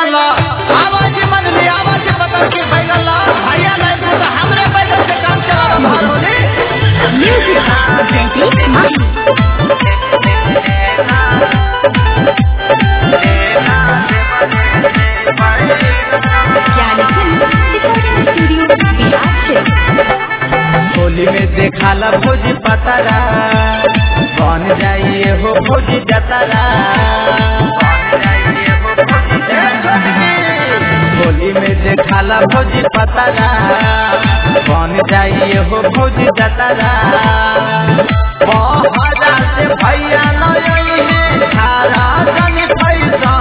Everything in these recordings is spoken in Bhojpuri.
बैगन ला आवाज मन ली आवाज पकड़ के बैगन ला भैया नहीं तो हमरे बैगन से काम चला रहा Holi Music by Jaideep Mahi. Jani Film Recording Studio, Bihar से होली में देखाला भोजी पतारा बन जाइए हो भोजी जतारा होली में देखाला भोजी पतारा बन जाइए हो भोजी जतारा बहरा से भैया नई है खारा जन पैसा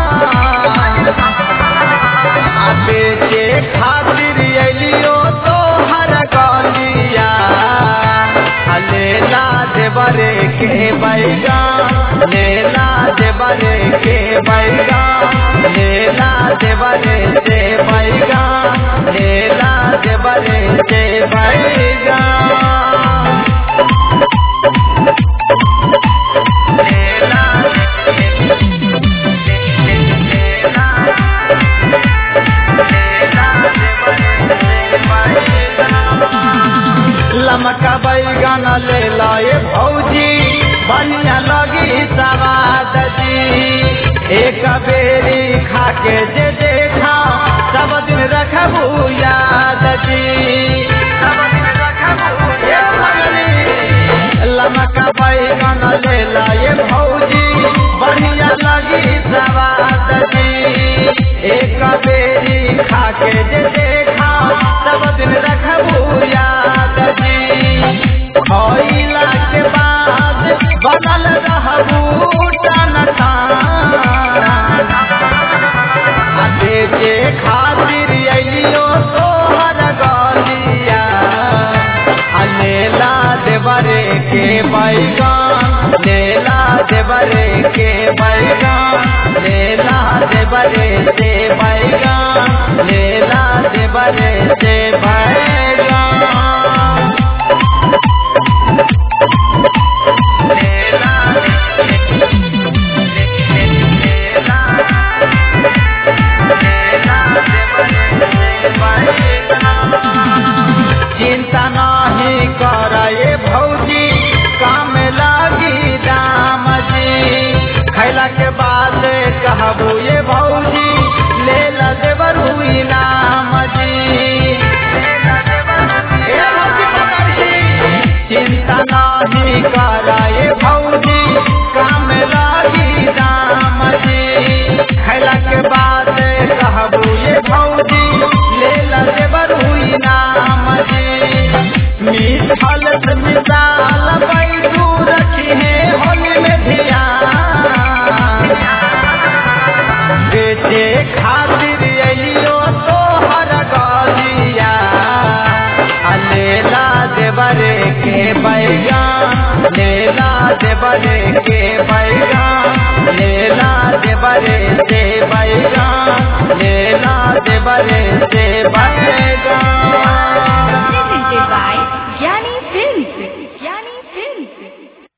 आ बेचे खातिर अलियो तो हर गलिया आ लेला देवरे के बैगा लेला देवरे के बैगा लेला देवरे से बैगा लेला देवरे से बैगा लमका बैगन ले लाए भौजी बढ़िया लगी सवाद जी एक बेरी खा के जे देखा सब दिन रखबू याद जी सब दिन रखबू लमका बैगन ले लाए भौजी बढ़िया लगी सवाद जी एक बेरी खा के जे देखा सब दिन रखबू याद जी खइला के बाद बनल रहबू टन बेचे खातिर अलियो तोहर गलिया आ लेला देवरे के बैगन लेला देवरे के बैगन लेला देवरे से बैगन लेला देवरे से बैगन चिंता नहीं करे भौजी काम लागी दाम जी खैला के बाद कहबू ये भौजी ले ला देवर हुई नाम जी ए भौजी पकड़ जी। चिंता नहीं करे भौजी काम लागी दाम जी खैला के बाद कहबू ये भौजी ले ला देवर हुई नाम जी मिठाल से मिसाल बैठू रखी है होली में ध्यान बेचे खातिर अलियो तो हर गलिया आ लेला देवरे के बैगन लेला देवरे के बैगन लेला देवरे से बैगन लेला देवरे से बैगन